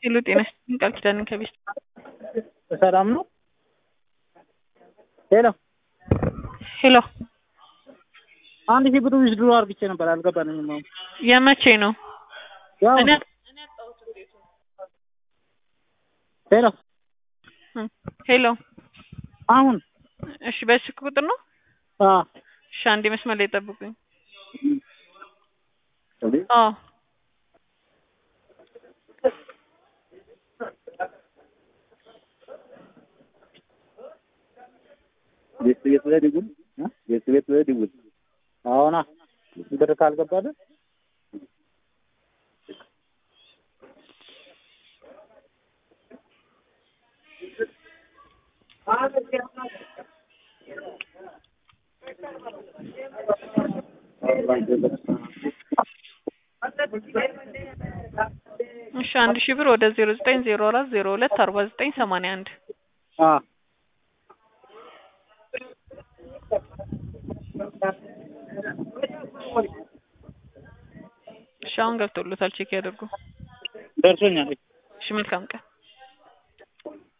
ሄሎ ጤና ይስጥልኝ ቃል ኪዳንን ከቤት ሰላም ነው? ሄሎ ሄሎ አንድ ሺህ ብር ዊዝድሮ አርግቼ ነበር አልገባንም። አሁን የመቼ ነው? ያው እኔ ሄሎ ሄሎ አሁን እሺ፣ በስልክ ቁጥር ነው? አ እሺ፣ አንዴ መስመር ላይ ጠብቁኝ። አዎ ቤት ቤት ላይ ድጉል ቤት ቤት ላይ ድጉል አሁና ብር ካልገባልን እሺ፣ አንድ ሺህ ብር ወደ ዜሮ ዘጠኝ ዜሮ አራት ዜሮ ሁለት አርባ ዘጠኝ ሰማንያ አንድ አ እሺ፣ አሁን ገብቶሎታል። ቼክ ያደርጉ። ደርሶኛል። እሺ፣ መልካም ቀን